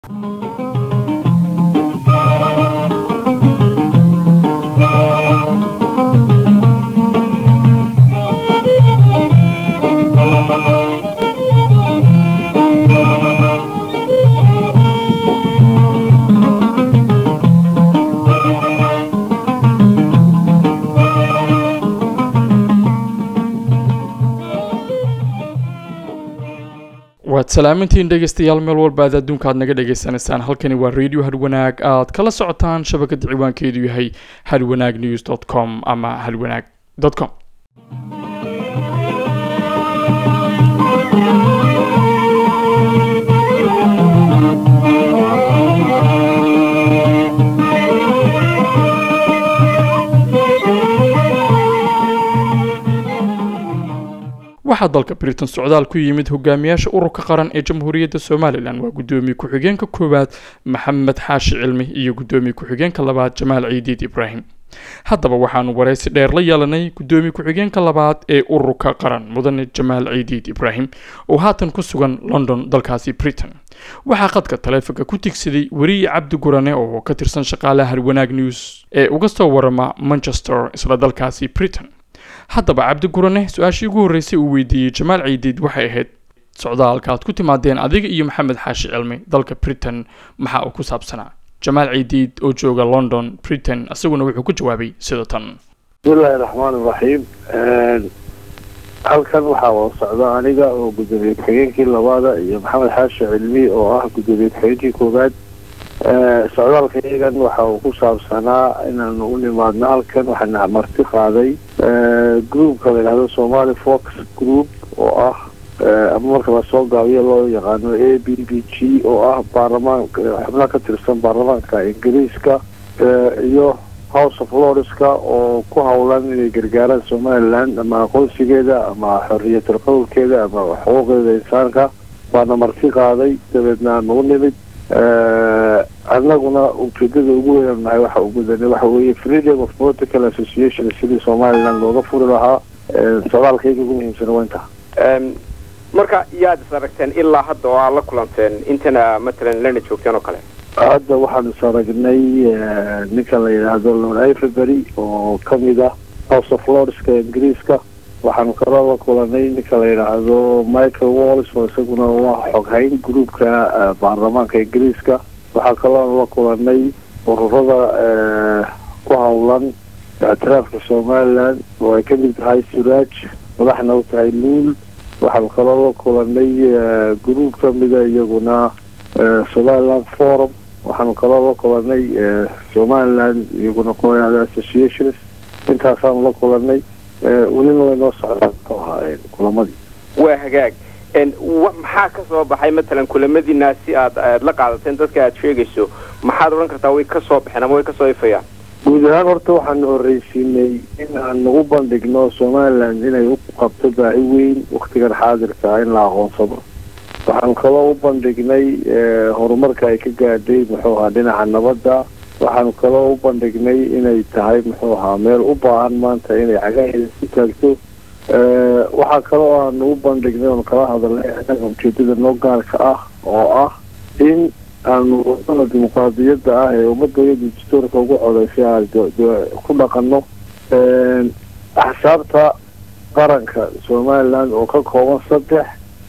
waad salaamintiin dhegeystayaal meel walba aad adduunka aad naga dhagaysanaysaan halkani waa radio hadwanaag aad kala socotaan shabakada ciwaankeedu yahay hadwanaag news dot com ama hadwanaag dot com waxaa dalka britain socdaal ku yimid hogaamiyaasha ururka qaran ee jamhuuriyadda somalilan waa guddoomiye ku-xigeenka koowaad maxamed xaashi cilmi iyo guddoomiye ku-xigeenka labaad jamaal ciidiid ibraahim haddaba waxaanu waraysi dheer la yeelanay guddoomiye ku-xigeenka labaad ee ururka qaran mudane jamaal ciidiid ibraahim oo haatan ku sugan london dalkaasi britain waxaa qadka taleefonka ku tigsaday weriye cabdi gurane oo ka tirsan shaqaalaha harwanaag news ee uga soo warama manchester isla dalkaasi britain haddaba cabdi gurane su-aashii ugu horreysay uu weydiiyey jamaal ciidiid waxay ahayd socdaalka aad ku timaadeen adiga iyo maxamed xaashi cilmi dalka britain maxaa uu ku saabsanaa jamaal ciidiid oo jooga london britain isaguna wuxuu ku jawaabay sida tan bismillahi raxmaan iraxiim halkan waxaa wada socda aniga oo guddoomiye ku-xigeenkii labaada iyo maxamed xaashi cilmi oo ah guddoomiye ku-xigeenkii koowaad socdaalka iyagan waxa uu ku saabsanaa inaanu u nimaadno halkan waxaana marti qaaday groupka la yidhahdo somali fox group oo ah ama marka lasoo gaabiyo loo yaqaano a b b g oo ah baarlamaanka xubnaha ka tirsan baarlamaanka ingiriiska iyo house of lordska oo ku howlan inay gargaaraan somaliland ama aqoonsigeeda ama xoriyatul qowlkeeda ama xuquuqdeeda insaanka baana marti qaaday dabeedna aanu u nimid annaguna ujeedada ugu weyn nahay waxa uu gudanay waxa weeye freedom of political association sidii somaliland looga furi lahaa socdaalkayga ugu muhiimsana waa intaa marka yaad is aragteen ilaa hadda oo aad la kulanteen intana matalan lana joogteen oo kale hadda waxaan is aragnay ninka la yidhaahdo lord iverbury oo kamid ah house of lordska ingiriiska waxaanu kaloo la kulanay ninka la yidhaahdo michael wallis oo isaguna waa xoghayn groupka baarlamaanka ingiriiska waxaa kaloo la kulanay ururada ku howlan ictiraafka somaliland oo ay kamid tahay suraaj madaxna u tahay luul waxaanu kaloo la kulanay group kamida iyaguna somaliland forum waxaanu kaloo la kulanay somaliland iyaguna qoyada associations intaasaanu la kulanay welina way noo socdaan ahaa kulamadii waa hagaag maxaa ka soo baxay matalan kulamadiina si aad aad la qaadateen dadka aad sheegayso maxaad odhan kartaa way ka soo baxeen ama way kasoo ifayaan guud ahaan horta waxaanu horreysiinay in aan nagu bandhigno somaliland inay u qabto baahi weyn waktigan xaadirka in la aqoonsado waxaan kaloo u bandhignay horumarka ay ka gaadhay muxuu ahaa dhinaca nabadda waxaanu kaloo u bandhignay inay tahay muxuu ahaa meel u baahan maanta inay cagaheeda ku taagto waxaa kaloo aanu u bandhignay oon kala hadalnay anaga ujeedada noo gaarka ah oo ah in aanu wadada dimuqraadiyadda ah ee ummadooyada dastuurka ugu codeysay aan ku dhaqano axsaabta qaranka somaliland oo ka kooban saddex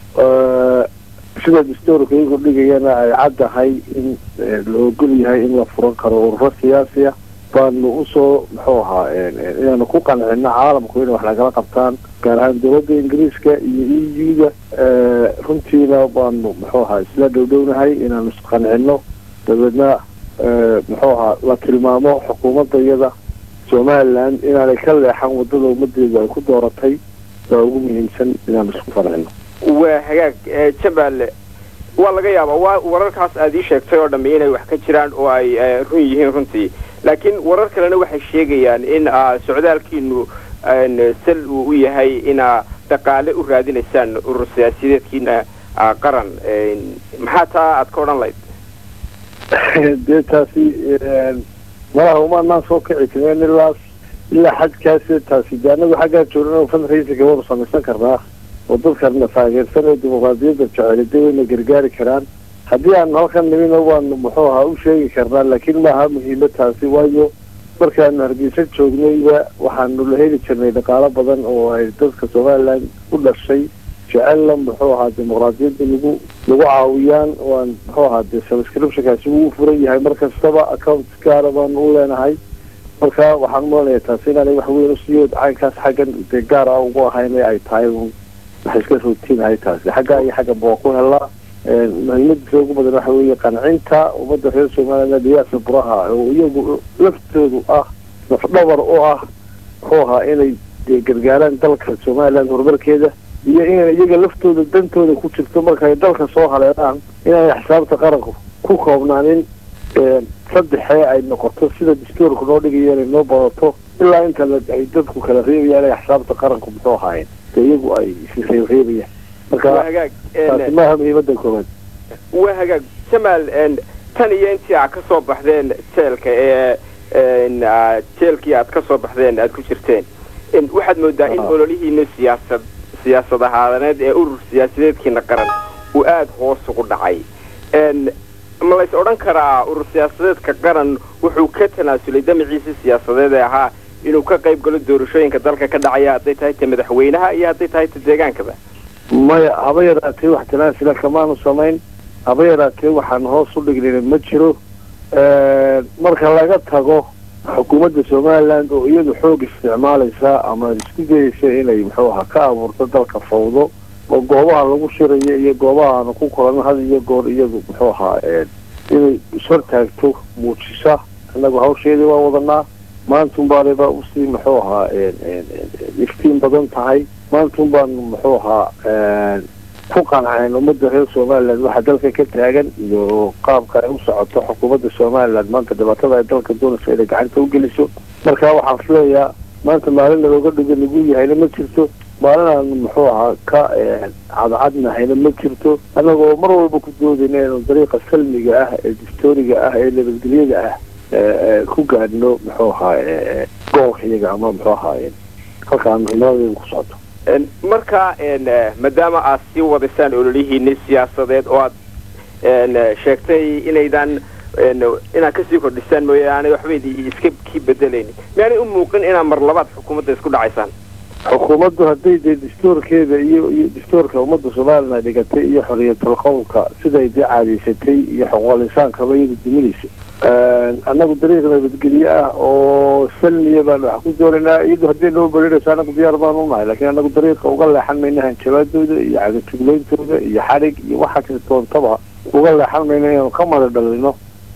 sida dastuurka iyagu dhigayana ay caddahay in la ogol yahay in la furan karo ururo siyaasiya baanu usoo muxuu ahaa inaanu ku qancino caalamku inay wax nagala qabtaan gaar ahaan dowladda ingiriiska iyo e u da runtiina baanu muxuu ahaa isla dhowdhownahay inaanu isqancino dabeedna muxuu ahaa la tilmaamo xukuumadda iyada somaliland inaanay ka leexan wadada ummadeedu ay ku dooratay baa ugu muhiimsan inaanu isku qancino waa hagaag jamaal waa laga yaabaa waa wararkaas aad ii sheegtay oo dhamme inay wax ka jiraan oo ay run yihiin runtii laakiin warar kalena waxay sheegayaan in socdaalkiinu sal uu u yahay inaa dhaqaale u raadinaysaan urur siyaasiyadeedkiina qaran maxaa taa aad ka odhan lahayd dee taasi malaha umaanaan soo kici kareen ilaas ilaa xadkaas taasi de anagu xaggaa joogna fundraisingka waanu samaysan karnaa oo dadkana taageersan ee dimuqraadiyadda jecel de wayna gargaari karaan haddii aan halkan nimina waanu muxuu ahaa u sheegi karnaa laakiin maaha muhiimad taasi waayo markaanu hargeysa joognayba waxaanu la heli jirnay dhaqaalo badan oo ay dadka somaliland u dhashay jecella muxuu ahaa dimuqraadiyadda lagu lagu caawiyaan waan muxuu ahaa dee subscriptionkaasi wuu furan yahay mar kastaba account gaara baanu u leenahay marka waxaan umaleynaya taasi inaanay wax weyn usiiyo caynkaas xaggan dee gaar ah ugu ahayn ay tahay waxay iska routiinahay taasi xagga iyo xagga baa ku helaa muhiimadiisa ugu badan waxa weeye qancinta ummadda reer somaliland diyaasa buraha oo iyagu laftoodu ah lafdhabar u ah muxuu ahaa inay dee gargaaraan dalka somaliland horumarkeeda iyo inay iyaga laftooda dantooda ku jirto markay dalka soo haleelaan inaanay xisaabta qaranku ku koobnaanin saddexee ay noqoto sida dastuurka noo dhigaya inay noo badato ilaa inta ay dadku kala reebayaan inay xisaabta qaranku muxuu ahaayeen dee iyagu ay isreebreebayaan marka taasi maaha muhiimada koowaad waa hagaag jamaal tan iyo intii aad ka soo baxdeen jeelka ee jeelkii aad ka soo baxdeen aad ku jirteen waxaad moodaa in ololihiina siyaasad siyaasad ahaaneed ee urur siyaasadeedkiina qaran uu aada hoos ugu dhacay ma lays odhan karaa urur siyaasadeedka qaran wuxuu ka tanaasulay damaciisa siyaasadeed ee ahaa inuu ka qayb galo doorashooyinka dalka ka dhacaya hadday tahay ta madaxweynaha iyo hadday tahay ta deegaankaba maya haba yaraatee wax tanaasula kamaanu samayn haba yaraatee waxaan hoos u dhignayna ma jiro marka laga tago xukuumadda somaliland oo iyadu xoog isticmaalaysa ama isku dayaysa inay muxuu ahaa ka abuurto dalka fawdo oo goobaha lagu shirayo iyo goobaha aanu ku kulano had iyo goor iyadu muxuu ahaa inay ishortaagto muujisa annagu hawsheedii waa wadanaa maantun baanaba usii muxuu ahaa iftiin badan tahay maantun baanu muxuu ahaa ku qanceen ummadda reer somaliland waxaa dalka ka taagan iyo qaabka ay u socoto xukuumadda somaliland maanta dhibaatada ay dalka doonayso inay gacanta u geliso marka waxaan filayaa maanta maalin nalooga dhigo lagu yahayna ma jirto maalin aanu muxuu ahaa ka cadcadnahayna ma jirto annagoo mar walba ku doodayna inanu dariiqa salmiga ah ee dictoriga ah ee nabadgelyada ah ku gaadhno muxuu ahaa gobolka iyaga ama muxuu ahaa halkaan muhiimadeeda ku socoto marka maadaama aad sii wadaysaan ololihiini siyaasadeed oo aad sheegtay inaydan inaad kasii kordhisaan mooye aanay waxba iska kii bedelaynin miyaanay u muuqin inaad mar labaad xukuumadda isku dhacaysaan xukuumaddu hadday dee dastuurkeeda iyo iyo dastuurka ummadda somalilan ay dhigatay iyo xoriyatul qowlka siday dee caadaysatay iyo xuquuqul insaankaba iyada duminaysa annagu dariiq nabadgelye ah oo salmiya baanu wax ku doonaynaa iyadu hadday noo berirayso annagu diyaar baanu unahay lakiin annagu dariiqa uga leexan mayna hanjabaadooda iyo cagajuglayntooda iyo xadhig iyo waxa kirtoontaba uga leexan mayna inaanu ka mada dhalino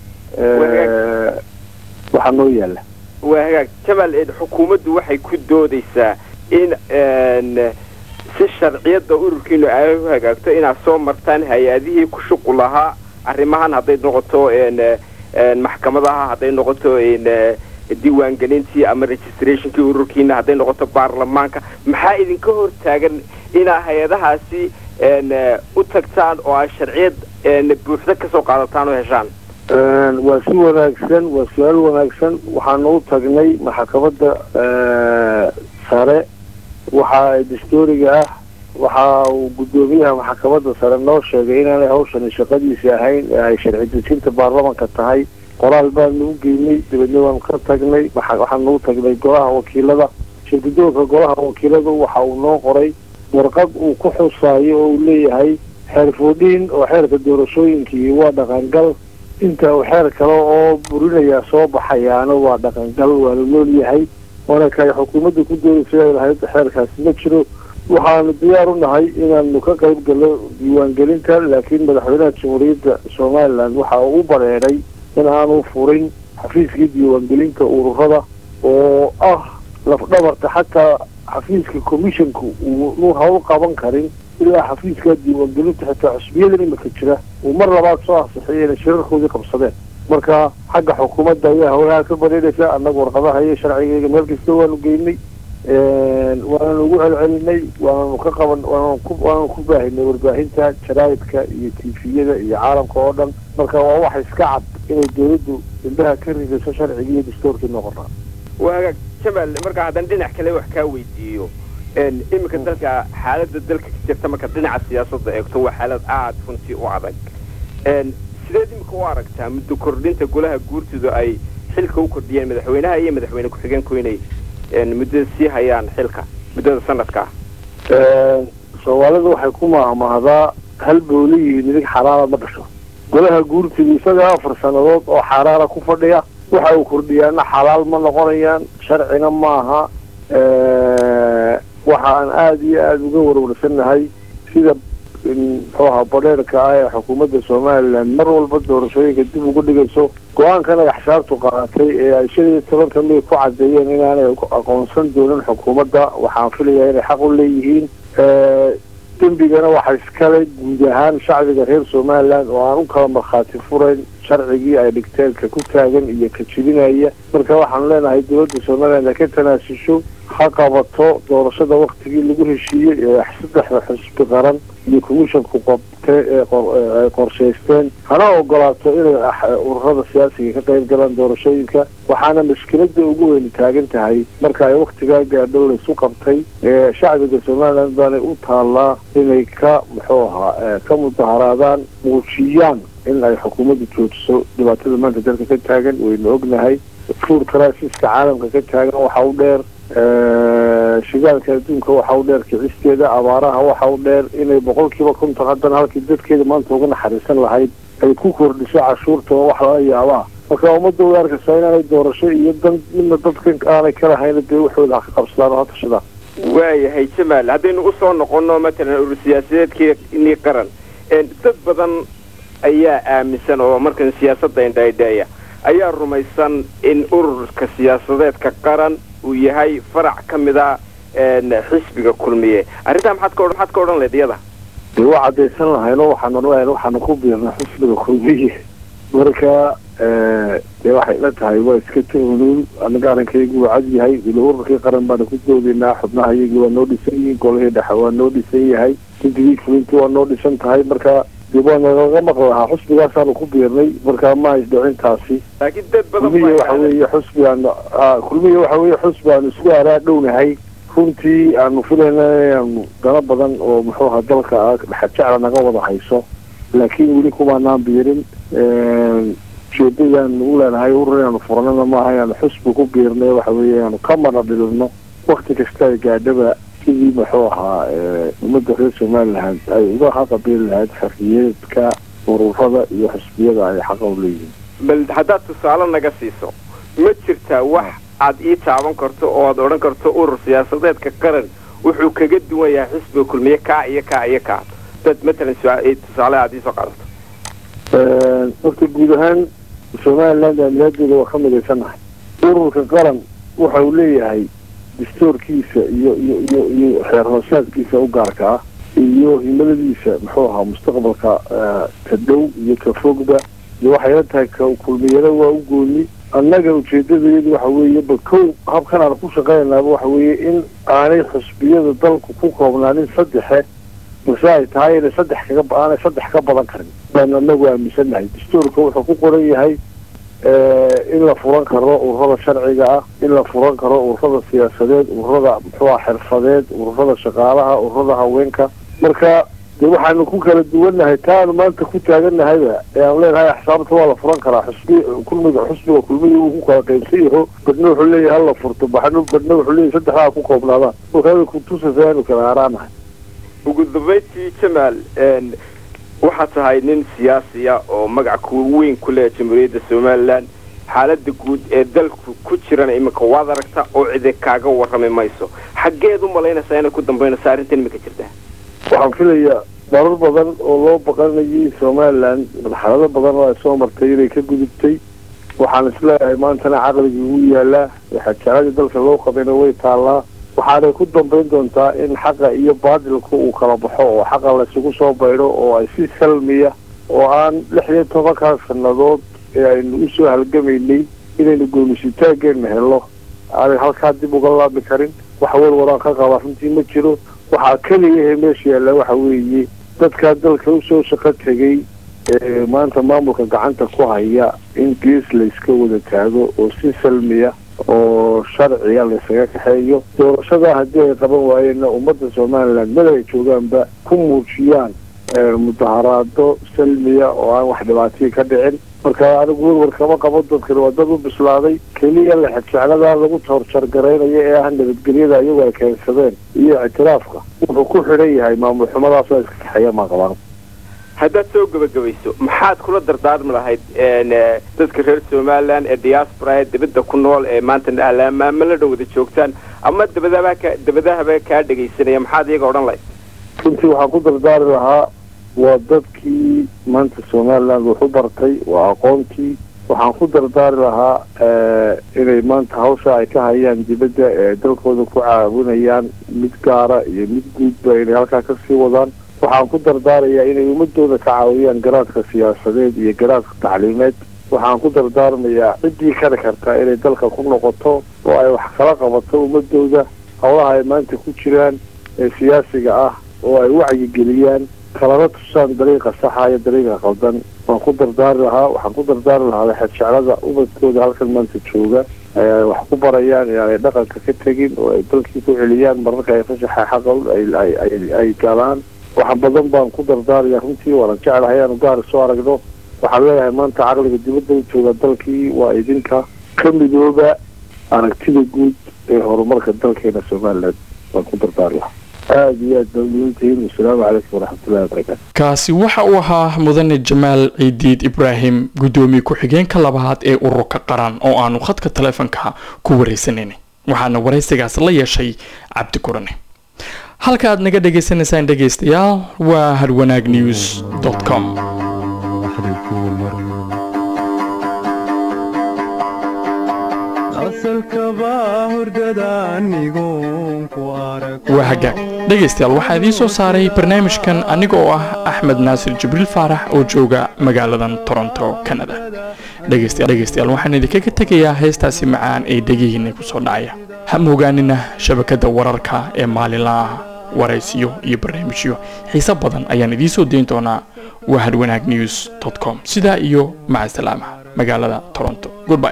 waxaa noo yaala waa hagaag jamaal xukuumaddu waxay ku doodaysaa in si sharciyadda ururkiinu ay u hagaagto inaad soo martaan hay-adihii ku shuqul lahaa arrimahan hadday noqoto maxkamadaha hadday noqoto diiwaangelintii ama registrationkii ururkiina hadday noqoto baarlamaanka maxaa idinka hor taagan inaa hay-adahaasi u tagtaan oo aad sharciyad buuxda kasoo qaadataan oo heshaan waa si wanaagsan waa su-aal wanaagsan waxaanu u tagnay maxkamadda sare waxa dastuuriga ah waxa uu guddoomiyaha maxkamadda sare noo sheegay inaanay hawshani shaqadiisi ahayn ee ay sharci dejinta baarlamanka tahay qoraal baanu u geynay dabeedna waanu ka tagnay waxaanu u tagnay golaha wakiilada shirgudoonka golaha wakiiladu waxa uu noo qoray warqad uu ku xusaayo oo uu leeyahay xeer foodhiin oo xeerka doorashooyinkii waa dhaqangal inta uu xeer kale oo burinayaa soo baxayaana waa dhaqangal waa la nool yahay waana kay xukuumadda ku doodaysa lahayd xeerkaasi ma jiro waxaanu diyaar u nahay inaanu ka qayb galno diiwaangelinta laakiin madaxweynaha jamhuuriyadda somaliland waxa uu u bareeday in aanu furin xafiiskii diiwaangelinta ururada oo ah lafdhabarta xataa xafiiska commissionku uunu hawl qaban karin ilaa xafiiska diiwaangelinta xitaa cusbiyadan imika jira uu mar labaad soo ansixiyay inay shirarkoodii qabsadeen marka xagga xukuumadda ayaa hawlaha ka bareeraysa annaga warqadaha iyo sharcigeyga meel kasta waanu geynay waananu ugu celcelinay waananu ka qaban waananu ku waananu ku baahinay warbaahinta jaraa'idka iyo tifiyada iyo caalamka oo dhan marka waa wax iska cad inay dawladdu indhaha ka ridayso sharcigii iyo dastuurkii noqonaa waa hagaag jamaal marka haddaan dhinac kale wax kaa weydiiyo iminka dalka xaaladda dalka ka jirta marka dhinaca siyaasadda eegto waa xaalad aada runtii u adag sideed imika u aragtaa muddo kordhinta golaha guurtidu ay xilka u kordhiyeen madaxweynaha iyo madaxweyne ku-xigeenku inay muddada sii hayaan xilka muddada sanadkaa soomaalidu waxay ku mahmahdaa hal booliyihi midig xalaala ma dhasho golaha guurtidu isaga afar sannadood oo xaaraana ku fadhiya waxa uu kordhiyaana xalaal ma noqonayaan sharcina maaha waxa aan aada iyo aada uga warwarsannahay sida muxuu ahaa badheerka ah ee xukuumadda somalilan mar walba doorashooyinka dib uga dhigayso go-aankan ay axsaabtu qaadatay ee ay shan iyo tobanka mey ku caddeeyeen inaanay aqoonsan doonin xukuumadda waxaan filayaa inay xaq u leeyihiin dembigana waxaa iskale guud ahaan shacbiga reer somalilan oo aan u kala markhaati furayn sharcigii ay dhigteelka ku taagan iyo ka jibinaya marka waxaanu leenahay dowladda somalilan ay ka tanaasusho ha qabato doorashada waktigii lagu heshiiyey ee saddexda xusbi qaran iyo commissionku qabtay eeay qorshaysteen hana ogolaato inay ururada siyaasiga ka qayb galaan doorashooyinka waxaana mashkilada ugu weyni taagan tahay marka ay waktigaa gaadho laysu qabtay ee shacbiga somalilan baanay u taallaa inay ka muxuu ahaa ka mudaharaadaan muujiyaan in ay xukuumadda joojiso dhibaatada maanta dalka ka taagan waynu ognahay fuur criisiska caalamka ka taagan waxa u dheer shigaalka adduunka waxa u dheer kicisteeda abaaraha waxa u dheer inay boqol kiiba konton haddana halkii dadkeeda maanta uga naxariisan lahayd ay ku kordhiso cashuurta oo wax laga yaabaa marka ummadda way arkaysaa inaanay doorasho iyo dan midna dadkan aanay ka lahayna dee waxooda ha ka qabsadaan oo ha tashadaan waayahay jamaal haddaynu usoo noqono matalan urur siyaasadeedkii qaran dad badan ayaa aaminsan oo markan siyaasadda indhaydheeya ayaa rumaysan in ururka siyaasadeedka qaran uu yahay farac ka mid a xisbiga kulmiye arrintaa maxaad ka maxaad ka odhan leed iyada dee waa caddaysan lahayno waxaanu leeyahay waxaanu ku biirnay xisbiga kulmiye marka dee waxay la tahay waa iska tuhnuun anaga arrinkaygu waa cad yahay ila ururkii qaran baanu ku doodaynaa xubnaha iyagii waa noo dhisan yihiin golihii dhexe waa noo dhisan yahay guddigii fulintii waa noo dhisan tahay marka dee waa nalaga maqli lahaa xusbigaasaanu ku biirnay marka ma isdhicintaasi laakiin dad badan kulmiye waxa weeye xusbigaanu kulmiye waxa weeye xusbi aanu isku araa dhownahay runtii aanu filayna inaanu dano badan oo muxuu ahaa dalka ah dhexajecla naga wada hayso laakiin weli kumaanaan biirin ujeedadaanu u leenahay urur inaanu furanana maaha inaanu xusbi ku biirnay waxa weeye inaanu ka mana dhilino wakti kasta ay gaadhaba sidii muxuu ahaa ummadda reer somalilan ay uga haqabiili lahayd xorriyeedka ururada iyo xusbiyada ay xaqa u leeyihiin bal haddaad tusaale naga siiso ma jirtaa wax aad ii taaban karto oo aad odhan karto urur siyaasadeedka qaran wuxuu kaga duwan yahay xisbiga kulmiye kaa iyo kaa iyo kaa dad matalan tusaale aad iisoo qaadato horta guud ahaan somaliland aamilaadeeda waa ka midaysannahay ururka qaran waxa uu leeyahay dastoorkiisa iyo iyo iyo iyo xeer hoosaadkiisa u gaarka ah iyo himiladiisa muxuu ahaa mustaqbalka ka dhow iyo ka fogba iyo waxay la tahay ka kulmiyada waa u gooni annaga ujeedadayadu waxa weeye ba kow habkan aan ku shaqaynaaba waxa weeye in aanay xusbiyada dalku ku koobnaanin saddexe balse ay tahay inay saddex kaga aanay saddex ka badan karin baanu anagu aaminsannahay dastuurka wuxuu ku qoran yahay in la furan karo ururada sharciga ah in la furan karo ururada siyaasadeed ururada muxuu ah xirfadeed ururada shaqaalaha ururada haweenka marka dee waxaanu ku kala duwannahay taa aanu maanta ku taagannahayba ee aanu leenahay axsaabta waa la furan karaa xusbi kulmiga xusbiga kulmiga uu ku kala qaybsan yaho badna wuxuu leeyahay hala furto baxno badna wuxuu leeyahay saddexdaa ku koobnaadaan markaa kutusaysa aanu kala aaraanahay ugu dambayntii jamaal waxaad tahay nin siyaasiya oo magac ku weyn ku leh jamhuuriyadda somalilan xaaladda guud ee dalku ku jirana iminka waad aragta oo cide kaaga warrami mayso xaggeed u malaynaysaa inay ku dambaynaysa arrintan iminka jirtaa waxaan filayaa marar badan oo loo baqanayay somalilan marxalado badan oo ay soo martay inay ka gudubtay waxaan isleeyahay maantana caqligii ugu yaalaa xajaaladii dalka loo qabayna way taallaa waxaanay ku dambayn doontaa in xaqa iyo baadilka uu kala baxo oo xaqa laysugu soo baydho oo ay si salmiya oo aan lix iyo tobankaa sannadood ee aynu usoo halgamaynay inaynu goomisitaageena helo aanay halkaa dib uga laabi karin wax warwaraan ka qaba runtii ma jiro waxaa keliyahe meesha yaalla waxa weeye dadkaa dalka usoo shaqo tegay ee maanta maamulka gacanta ku haya in gees layska wada taago oo si salmiya oo sharciga laysaga kaxeeyo doorashadaa haddii ay qaban waayeenna ummadda somalilan meel ay joogaanba ku muujiyaan mudaharaado salmiya oo aan wax dhibaatihii ka dhicin marka anigu werwar kama qabo dadkan waa dad u bislaaday keliya lexejecladaa lagu toorjargaraynayo ee ah nabadgelyada iyagu ay keensadeen iyo ictiraafka wuxuu ku xidhan yahay maamul xumadaasoo iska kaxeeya maa qabaan haddaad soo gebagabayso maxaad kula dardaarmi lahayd dadka reer somalilan ee diaspora ee dibadda ku nool ee maanta alaamaama la dhan wada joogtaan ama dabadaba ka dabadahaba kaa dhegaysanaya maxaad iyaga odhan lahayd runtii waxaan ku dardaari lahaa waa dadkii maanta somaliland wax u bartay waa aqoontii waxaan ku dardaari lahaa inay maanta hawsha ay ka hayaan dibadda ee dalkooda ku caawinayaan mid gaara iyo mid guudba inay halkaa kasii wadaan waxaan ku dardaarayaa inay ummadooda ka caawiyaan garaadka siyaasadeed iyo garaadka tacliimeed waxaan ku dardaarmayaa ciddii kari kartaa inay dalka ku noqoto oo ay wax kala qabato ummadooda howlaha ay maanta ku jiraan ee siyaasiga ah oo ay wacyigeliyaan kalana tusaan dariiqa saxa iyo dariiqa qaldan waan ku dardaari lahaa waxaan ku dardaari lahaa xedjeclada ubadkooda halkan maanta jooga ay wax ku barayaan inaanay dhaqanka ka tegin oo ay dalkii ku celiyaan mararka ay fashaxa xaqal ay galaan wax badan baan ku dardaaraya runtii waana jeclahay aanu gaari soo aragno waxaan leeyahay maanta caqliga dibadda u jooga dalkii waa idinka ka midooba aragtida guud ee horumarka dalkeena somaliland waan ku dardaari lahaa aada iyo aad baudiintihiin wasalaamu calaykum waraxmatullahi wabarakaatu kaasi waxa uu ahaa mudane jamaal ciidiid ibraahim guddoomiye ku-xigeenka labaad ee ururka qaran oo aanu khadka taleefanka ku wareysanayna waxaana waraysigaas la yeeshay cabdi kurane halka aad naga dhagaysanaysaan dhegaystayaal waa harwanaag news com waa hagaag dhegaystayaal waxaa idiin soo saaray barnaamijkan aniga oo ah axmed naasir jibriil faarax oo jooga magaaladan toronto canada dhegaystayaal waxaan idinkaga tegayaa heestaasi macaan ee dhegihiina kusoo dhacaya ha moogaanina shabakada wararka ee maalinlaha waraysiyo iyo barnaamijyo xiise badan ayaan idiin soo dayn doonaa waa harwanaag news com sidaa iyo maca salaama magaalada toronto goodby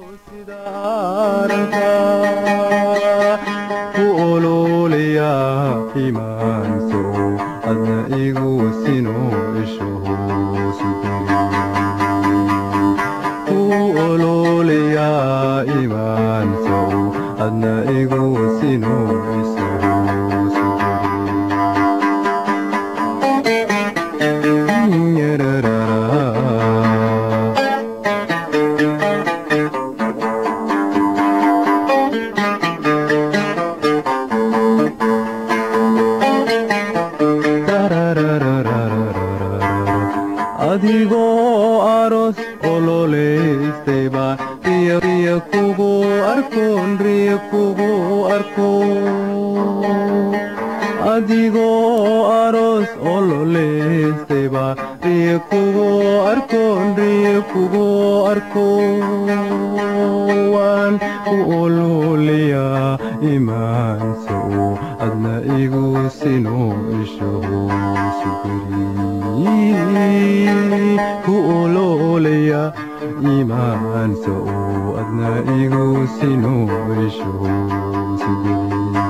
adigoo aros ololeystayba riya kugu arkoon riya kugu arko adigoo aros ololeystayba riya kugu arkoon riya kugu arko waan ku ololiyaa imaansow adna igu sino ishohosuguri ku ololaya imaansow adna igu sino ishohosuguri